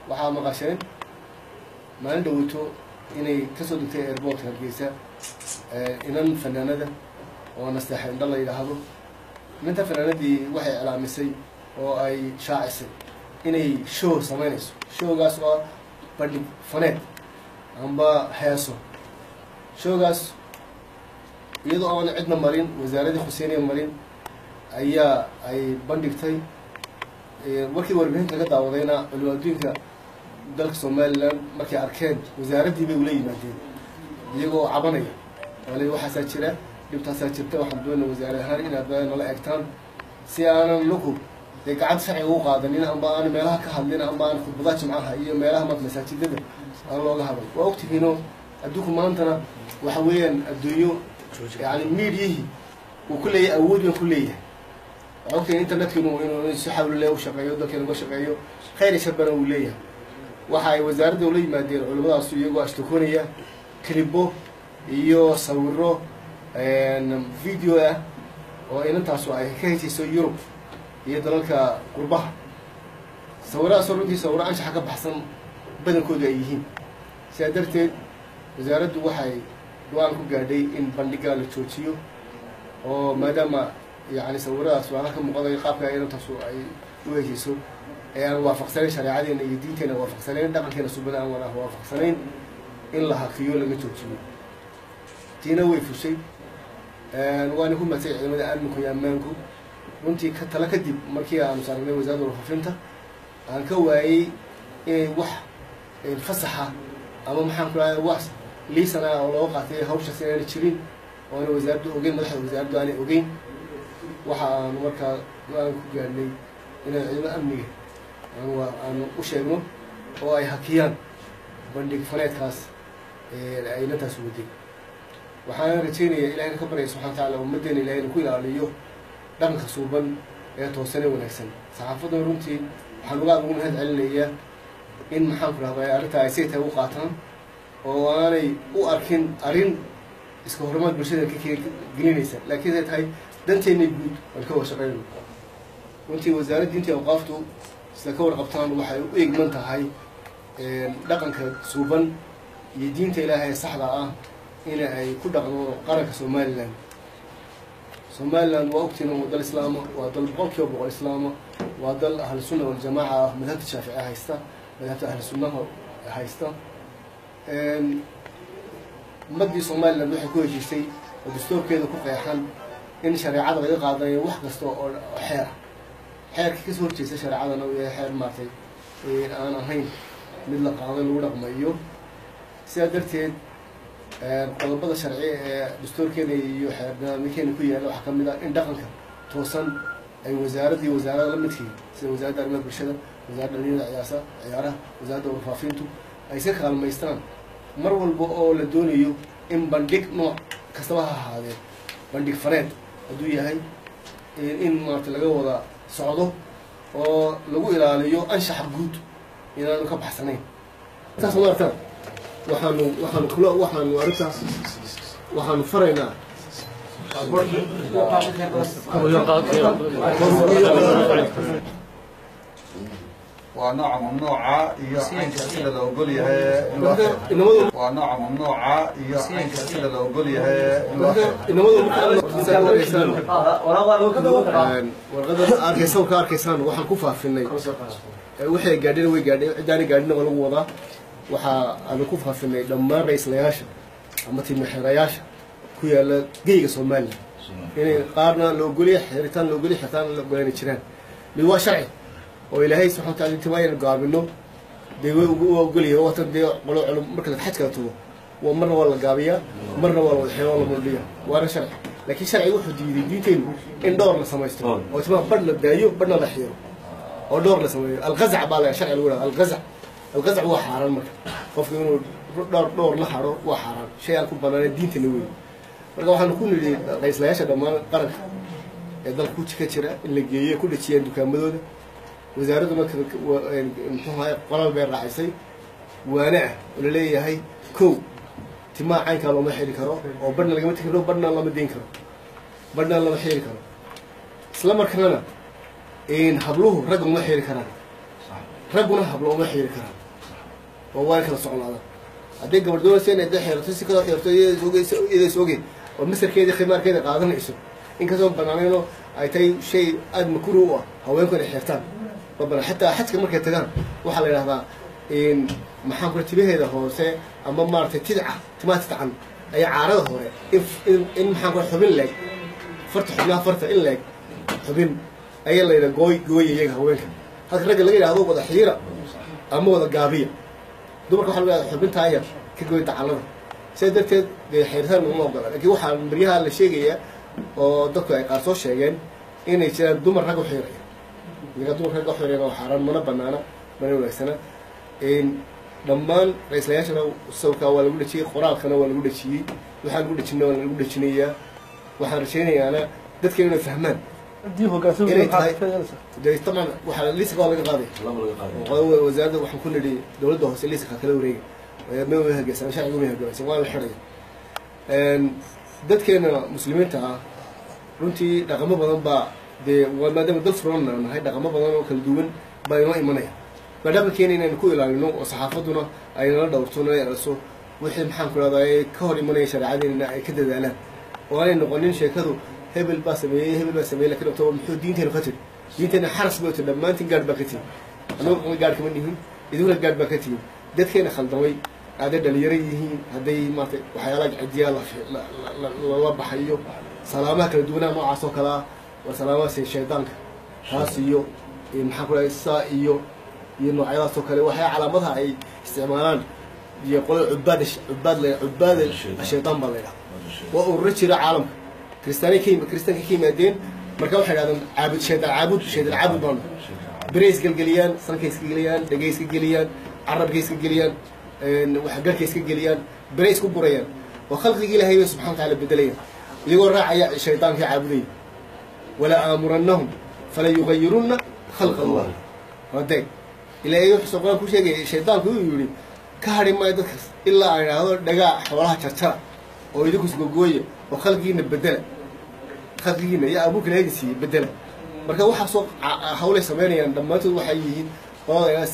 waxaa maqasheen maalin dhaweyto inay kasoo degtay airboortka hargeysa inan fanaanada oo nasteexa indha la yidhaahdo inanta fanaanadii waxay iclaamisay oo ay shaacisay inay show samaynayso showgaas oo bandhig faneed amba heeso showgaas iyadoo aan cidna marin wasaaradii xuseeniya marin ayaa ay bandhigtay markii warbixinta laga daawadayna culimo adduunka dalka somalilan markay arkeen wasaaraddii bay ula yimaadeen iyagoo cabanaya wali waxaasaa jira dhibtaasaa jirta waxaan doonaa wasaarad ahaan inaad nala egtaan si aanan lagu dee gacanta sharciga u qaadanin amba aan meelaha ka hadlin amba aan khudbadaha jimcaha iyo meelaha mad masaajidada aan looga hadlay waa ogtihiino adduunku maantana waxa weeyaan adduunyo yani miidiyihii uu ku leeyahay awood baan ku leeyahay waxaa ogtihiin internetkiinu inuu si xawlile u shaqeeyo dalkeena uga shaqeeyo khayr shabana uu leeyahay waxa ay wasaaradda ula yimaadeen culimadaasu iyagoo ashtakoonaya clibo iyo sawiro video ah oo inantaasu ay ka hesayso yurub iyo dalalka qurbaha sawiradaasoo runtii sawiro anshaxa ka baxsan badankooda ay yihiin sidaa darteed wasaaraddu waxay go-aan ku gaadhay in bandhigaa la joojiyo oo maadaama yani sawiradaas waala ka muuqanayo qaabka inantaasu ay u hesayso ee aan waafaqsanayn shareecadeena iyo diinteena waafaqsanayn dhaqankeena subada aan wana waafaqsanayn in la hakiyo laga joojiyo tiina way fushay waana ku madsay ciidamada amninku iyo ammaanku runtii ka tala kadib markii aanu saaragnay wasaaradda warfaafinta aan ka waayey inay wax fasaxa ama maxaan ku rahda wax liisan ah oo looga qaatay hawshaas inaana jirin oo ana wasaaraddu ogeyn madaxda wasaaraddu aanay ogeyn waxa aanu markaa go-aan ku gaadhnay inaan ciidamada amniga aanu u sheegno oo ay hakiyaan bandhig faneedkaas ay inantaas waday waxaana rajeynaya ilahayna ka baryaya subxana wa tacala ummaddeena ilahay inu ku ilaaliyo dhaqanka suuban ee toosan ee wanaagsan saxaafadan runtii waxaan uga aad ugu mahad celinayaa in maxaan ku rahday arrintaa ay say tahay u qaataan oo aanay u arkin arrin iska hormaad bulshada ka gelinaysa laakiin ay tahay danteennay guud aan ka wada shaqeyno runtii wasaaradda diinta awqaaftu sida ka warqabtaan waxay u egman tahay dhaqanka suuban iyo diinta ilaahay ee saxda ah ina ay ku dhaqdo qaranka somalilan somalilan waa ogtiin waa dal islaama waa dal boqol kiiba boqol islaama waa dal ahlu sunna waljamaaca ah madhabta shaafici haysta madhabta ahlu sunnaha haysta ummaddii somalilan waxay ku heshiisay oo dastuurkeeda ku qeexan in shareecada laga qaadanayo wax kasta oo xeer xeerka kasoo horjeesta shareecadana uu yahay xeer maartay aan ahayn mid la qaado lagu dhaqmayo sidaa darteed qodobada sharci ee dastuurkeena iyo xeernidaamyakeena ku yaalla waxaa ka mid ah in dhaqanka toosan ay wasaaraddii wasaarada la midkii sida wasaaradda arrimaha bulshada wasaaradda dhalinyada ciyaasa ciyaaraha wasaaradda warfaafintu ay iska kaalmaystaan mar walba oo la doonayo in bandhig nooc kastaba ha ahaadee bandhig faneed hadduu yahay in maarata laga wada socdo oo lagu ilaaliyo anshaxa guud inaanu ka baxsanayn saas ma artaan waxaanu waxaanu kula waxaanu arrintaas waxaanu faraynaa waa nooca mamnuuca iyo caynka sida la ogol yahay in loo inamadu waa nooca mamnuuca iyo caynka sida la ogol yahay in loo inamadu markaad arkaysaan warqadan arkaysaan ka arkaysaan waxaan ku faafinay waxay gaadhina way gaadhay ciddaana gaadhina waa lagu wadaa waxaa aanu ku faafinay dhammaan ra-islayaasha ama timixirayaasha ku yaala geyga somalilan inay qaarna la ogoliya xiritaan la ogoliya xiritaan la ogolayna jiraan mid waa sharci oo ilaahay subxana wa tacala intimaa aynu gaabino dee way ugu ogolyahay watan dee qolo culum marka la xajkala tugo waa marna waa la gaabiyaa marna waa la wadaxeeya oo la muldhiya waana sharci laakiin sharciga wuxuu diiday diinteennu in dhowr la samaysto oo timaa badh la daayo badhna la xiiro oo dhowr la sameeyo alqazac baa la sharci lagu dhaha alqazac alqazac waa xaaraan marka qofku inuu dhowr dhowr la haro waa xaaraan shay aan ku banaanay diintana wey marka waxaanu ku nidhi ra-islayaasha dhammaan qaranka ee dalka ku ka jira in la geeyo ku dhajiyaan dukaamadooda wasaaraddu marka muxuu ahay qoraal bay raacisay waane ah oo laleeyahay kow timaha caynkaa looma xiri karo oo badhna lagama tegi karo badhna lama deyn karo badhna lama xiri karo isla markaana habluhu ragga uma xiri karaan ragguna hablo uma xiiri karaan oo waa kala socnaada haddii gabadh doonaysa inay da xeerato si kaloo xeerto iyadays oge oo masarkeeda khimaarkeeda qaadanayso inkastoo banaanayno ay tahay shay aada makuru u ah haweenku inay xeertaan ma banaan xataa xajka markay tagaan waxaa la yidhahdaa maxaan kula timaheeda hoose ama maaragtay tidca timaha tidcan ayaa caarada hore in in maxaan kula xubin leeg farta xubnaha farta in leeg xubin ayaa la yidhaha gooy gooya iyaga haweenka halka ragga laga yidhahdo wada xiira ama wada gaabiya dumarka waxa laga yahda xubintaa yar ka gooy dacallada sidaa darteed dee xeeritaan laguma ogola laakiin waxaa maryaha la sheegayaa oo dadku ay qaar soo sheegeen inay jiraan dumar rag u xiiraya iyaga dumar rag u xiirayana waa xaaraan mana banaana mana wanaagsana dhammaan ra-islayaashana sawirkaa waa lagu dhejiyey qoraalkana waa lagu dhejiyey waxaan lagu dhejina waa lagu dhejinayaa waxaan rajaynayaana dadkeenu inay fahmaan inay tahay de taban waxaa liiska waa laga qaaday wasaaradda waxaan ku nidhi dowladda hoose liiska kala wareega ma hageysan sharciga ma hageysan waa la xidhaya dadkeena muslimiinta ah runtii dhaqamo badan baa dee maadaama dad furan nahay dhaqamo badan oo kala duwan baa inoo imanaya baa dhaqankeena inaynu ku ilaalino oo saxaafaduna ay nala dhowrto nala eraso wixii maxaan ku rahdaa ka hor imanaya shareecadeena ay ka dadaalaan oo aanay noqonin sheekadu hebel baa sameeyey hebel baa sameeyey lakin october muxuu diinteenu ka tiri diinteena xaras bay tiri dhammaantiin gaadh baa ka tihin anagu gaadh kama nihin idinuna gaadh baa ka tihin dadkeena khaldamay hadday dhalinyaro yihiin hadday maarata waxyaalaha cidiyaa lala baxayo salaamaha kala duwanaha noocaas oo kale ah waa salaamahaas shaydaanka taas iyo maxaan ku rahay saa iyo iyo noocyadaas oo kale waxay calaamadaha ay isticmaalaan iyo qolada cubaad cubaad la cubaad shaydaan baa la yidhaha waa ururo jira caalamka kristaani ka kristaanka ka yimaadeen marka waxay dhahdeen caabud shaydaan caabud shaydaan caabud baanu bere iska geliyaan sanka iska geliyaan dhegay iska geliyaan carabka iska geliyaan waxgalka iska geliyaan bere isku burayaan oo khalqigii ilaahay bay subxana wataala bedelayaan iyagoo raacaya shaydaanka caabudaya wala aamurannahum fala yugayirunna khalqa allah wadeeg ilaahay wuxuu qur-aan ku sheegaya shaydaanku uu yidhi ka hadhi maayo dadkaas ilaa aan idhaahdo dhagaa xoolaha jarjara oo idinku isgogooya oo khalqigiina bedela khalqigiina iyo abuurka ilaahay siiyey bedela marka waxaasoo hawlay samaynayaan dhammaantood waxay yihiin qolada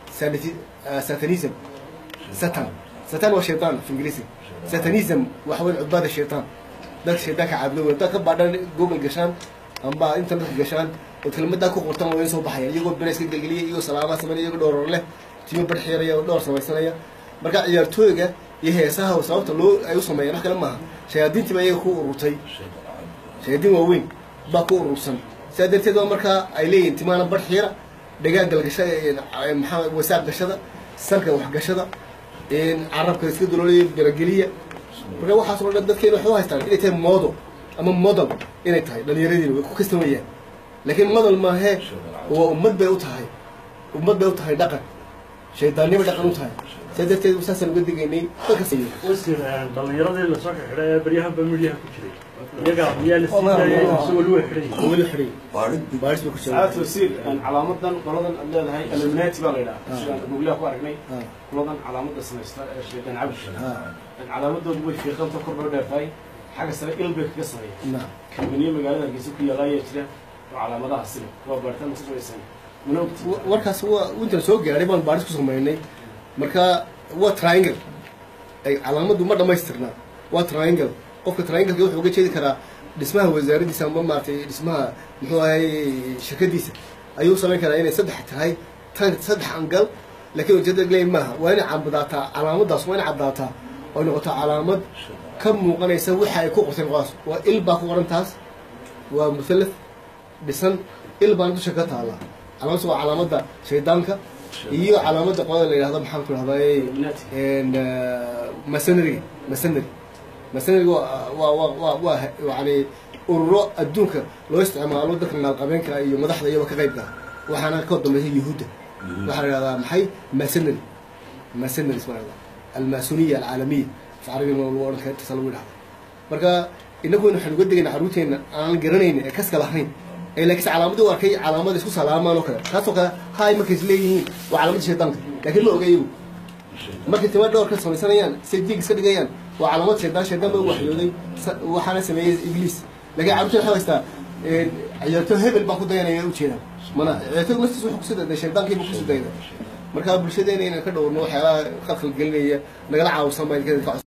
satanism satan satan waa shaydaan af ingiriisi satanism waxa weyn cubaada shaydaan dadka shaydaanka caabudo wey dad ka baadhan google gashaan amba internetka gashaan oo kelmadaa ku qortan waa soo baxaya iyagoo bere iska gelgeliya iyagoo salaamaha sameynaya iyagoo dhowr leh timo barxeeraya oo dhowr samaysanaya marka ciyaartooyga iyo heesaha sababta loo ay u sameeyaan wax kale maaha shayaadiintii baa iyaga ku ururtay shayaadiin waaweyn baa ku urursan sidaa darteed waa markaa ay leeyihin timaana barxiira dhagaa galgashada maxaa wasaaq gashada salka waxgashada carabka iska daloolaya berageliya marka waxaas oo dhan dadkeena waxay u haystaan inay tahay moodo ama model inay tahay dhalinyaradiina way ku kastamayaan laakiin model maahee waa ummad bay u tahay ummad bay u tahay dhaqan shaydaannimo dhaqan u tahay saa darteed saasaan uga digaynay dadkas wasir dhalinyaradii lasoo xidhay ee baryahanba midyaha ku jiray iyaga miyaa la sii daayay isagoo luwa xidhay weli xidhay baaris bay ku saacad jiraan wasiir calaamadan qoladan aad leedahay alumnati baa la yidhaha sidaan googlaha ku aragnay Ah. qoladan calaamada samaysta ee shaydaan cabdi Ah. calaamadoodu way fiiqanta kor loo dheertahay xagga sare il bay kaga sameeya Naam. kalmaniye magaalada hargeysa ku yaala ayaa jira oo calaamadaha sile waa baaritaan ku samaysan mana ogti Wa- warkaas waa intaan soo gaadhay baan baaris ku samaynay marka waa triangle ay calaamaddu ma dhammaystirnaa waa triangle qofka triangleka wuxuu uga jeedi karaa dhismaha wasaaraddiisa ama maaragtay dhismaha muxuu ahay shirkadiisa ayuu samayn karaa inay saddex tahay tan saddex angal laakiin ujeedada leeyahay maaha waa inay cadaataa calaamaddaas waa inay caddaataa oo noqotaa calaamad ka muuqanaysa waxa ay ku qortay qodaas waa il baa ku qoran taas waa muthalath dhisan il baan dusha ka taala calaamadaas waa calaamada shaydaanka iyo calaamada qolada la yidhahdo maxaan ku dhahdaa Illuminati. masonary masonary masonary waa waa waa waa waa yani ururo adduunka loo isticmaalo dadka naalqabeenka iyo madaxda iyaba ka qaybka waxaana ka dambeysay yuhuudda waxaa la yidhahdaa maxay masonary masonary isma la yidhahdaa almasoniya alcaalamiya af carabiga ma lagu odhan kara intaasa lagu yidhahda marka inaguna waxaan uga degayna carruurteena aan garanaynin ee kaska lahayn ee laakiinse calaamadii u arkay calaamada isku salaamaan oo kale taasoo kale hay markay is leeyihiin waa calaamadda shaydaanka laakiin ma oga iyagu markay tima dhowr ka samaysanayaan say diig iska dhigayaan waa calaamad shaydaan shaydaan baa u waxyooday sa- waxaana sameeyey ibliis laakiin carruurta waxay haystaa ciyaarto hebel baa ku dayanaya ujeedaan mana ciyaartooygu naftiisa wuxuu kusii dayday shaydaankiiba kusii dayday marka bulshadeena inaan ka dhowrno waxyaalaha qalqal gelinaya nagala caawisan baa idinka